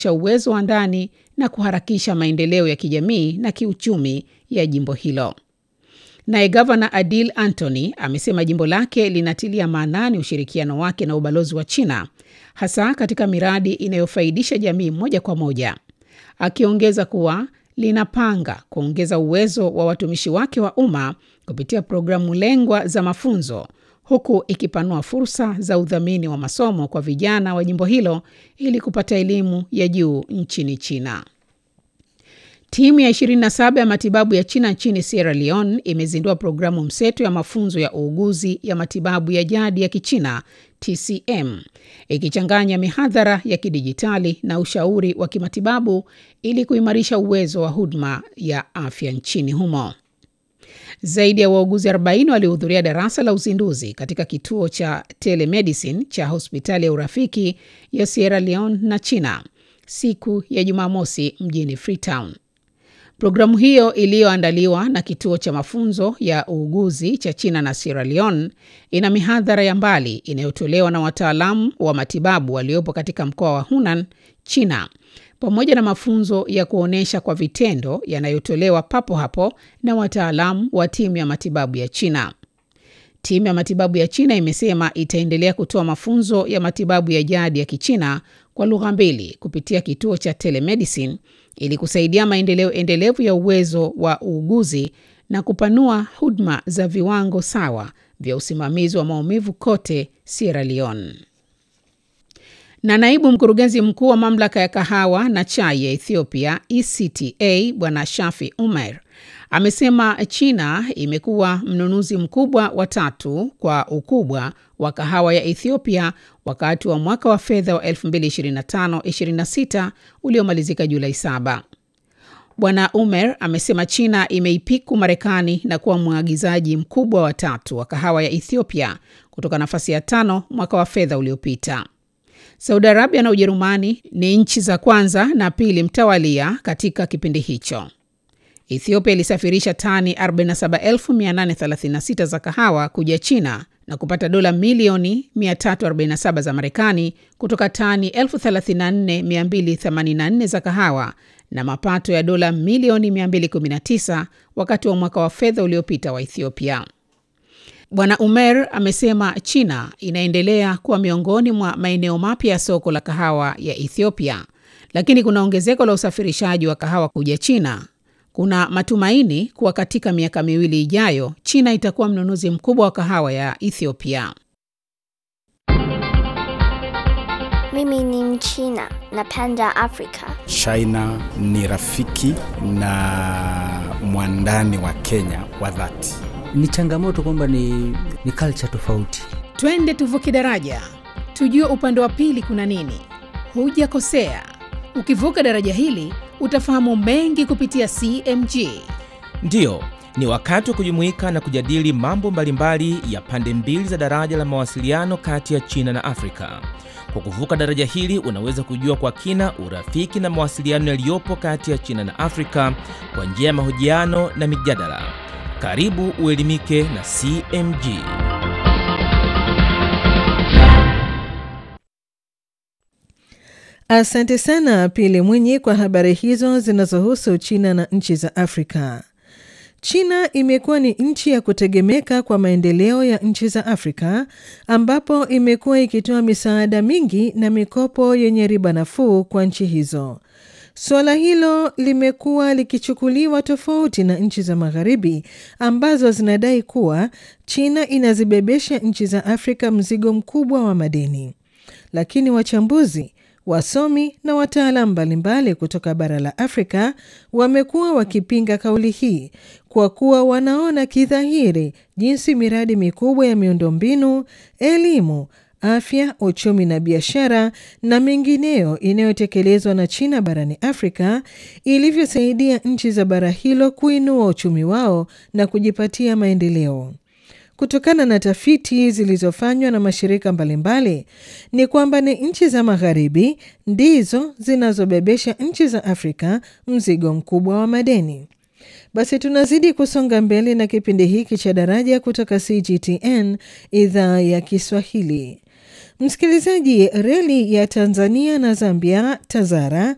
cha uwezo wa ndani na kuharakisha maendeleo ya kijamii na kiuchumi ya jimbo hilo. Naye gavana Adil Antony amesema jimbo lake linatilia maanani ushirikiano wake na ubalozi wa China, hasa katika miradi inayofaidisha jamii moja kwa moja, akiongeza kuwa linapanga kuongeza uwezo wa watumishi wake wa umma kupitia programu lengwa za mafunzo huku ikipanua fursa za udhamini wa masomo kwa vijana wa jimbo hilo ili kupata elimu ya juu nchini China. Timu ya 27 ya matibabu ya China nchini Sierra Leone imezindua programu mseto ya mafunzo ya uuguzi ya matibabu ya jadi ya Kichina TCM, ikichanganya mihadhara ya kidijitali na ushauri wa kimatibabu ili kuimarisha uwezo wa huduma ya afya nchini humo. Zaidi ya wauguzi 40 walihudhuria darasa la uzinduzi katika kituo cha telemedicine cha hospitali ya urafiki ya Sierra Leone na China siku ya Jumamosi mjini Freetown. Programu hiyo iliyoandaliwa na kituo cha mafunzo ya uuguzi cha China na Sierra Leone ina mihadhara ya mbali inayotolewa na wataalamu wa matibabu waliopo katika mkoa wa Hunan, China, pamoja na mafunzo ya kuonyesha kwa vitendo yanayotolewa papo hapo na wataalamu wa timu ya matibabu ya China. Timu ya matibabu ya China imesema itaendelea kutoa mafunzo ya matibabu ya jadi ya Kichina kwa lugha mbili kupitia kituo cha telemedicine ili kusaidia maendeleo endelevu ya uwezo wa uuguzi na kupanua huduma za viwango sawa vya usimamizi wa maumivu kote Sierra Leone. Na naibu mkurugenzi mkuu wa mamlaka ya kahawa na chai ya Ethiopia ECTA Bwana Shafi Umer amesema China imekuwa mnunuzi mkubwa wa tatu kwa ukubwa wa kahawa ya Ethiopia wakati wa mwaka wa fedha wa 2025-26 uliomalizika Julai 7. Bwana Umer amesema China imeipiku Marekani na kuwa mwagizaji mkubwa wa tatu wa kahawa ya Ethiopia kutoka nafasi ya tano mwaka wa fedha uliopita. Saudi Arabia na Ujerumani ni nchi za kwanza na pili mtawalia katika kipindi hicho. Ethiopia ilisafirisha tani 47836 za kahawa kuja China na kupata dola milioni 347 za Marekani kutoka tani 34284 za kahawa na mapato ya dola milioni 219 wakati wa mwaka wa fedha uliopita wa Ethiopia. Bwana Umer amesema China inaendelea kuwa miongoni mwa maeneo mapya ya soko la kahawa ya Ethiopia, lakini kuna ongezeko la usafirishaji wa kahawa kuja China. Kuna matumaini kuwa katika miaka miwili ijayo China itakuwa mnunuzi mkubwa wa kahawa ya Ethiopia. Mimi ni Mchina, napenda Afrika. China ni rafiki na mwandani wa Kenya wa dhati. Ni changamoto kwamba ni, ni culture tofauti. Twende tuvuke daraja, tujue upande wa pili kuna nini. Hujakosea, ukivuka daraja hili utafahamu mengi kupitia CMG. Ndiyo, ni wakati wa kujumuika na kujadili mambo mbalimbali ya pande mbili za daraja la mawasiliano kati ya China na Afrika. Kwa kuvuka daraja hili unaweza kujua kwa kina urafiki na mawasiliano yaliyopo kati ya China na Afrika kwa njia ya mahojiano na mijadala. Karibu uelimike na CMG. Asante sana Pili Mwinyi kwa habari hizo zinazohusu China na nchi za Afrika. China imekuwa ni nchi ya kutegemeka kwa maendeleo ya nchi za Afrika ambapo imekuwa ikitoa misaada mingi na mikopo yenye riba nafuu kwa nchi hizo. Suala hilo limekuwa likichukuliwa tofauti na nchi za Magharibi ambazo zinadai kuwa China inazibebesha nchi za Afrika mzigo mkubwa wa madeni. Lakini wachambuzi wasomi na wataalamu mbalimbali kutoka bara la Afrika wamekuwa wakipinga kauli hii kwa kuwa wanaona kidhahiri jinsi miradi mikubwa ya miundombinu, elimu, afya, uchumi na biashara na mengineyo inayotekelezwa na China barani Afrika ilivyosaidia nchi za bara hilo kuinua uchumi wao na kujipatia maendeleo. Kutokana na tafiti zilizofanywa na mashirika mbalimbali ni kwamba ni nchi za magharibi ndizo zinazobebesha nchi za Afrika mzigo mkubwa wa madeni. Basi tunazidi kusonga mbele na kipindi hiki cha Daraja kutoka CGTN idhaa ya Kiswahili. Msikilizaji, reli ya Tanzania na Zambia TAZARA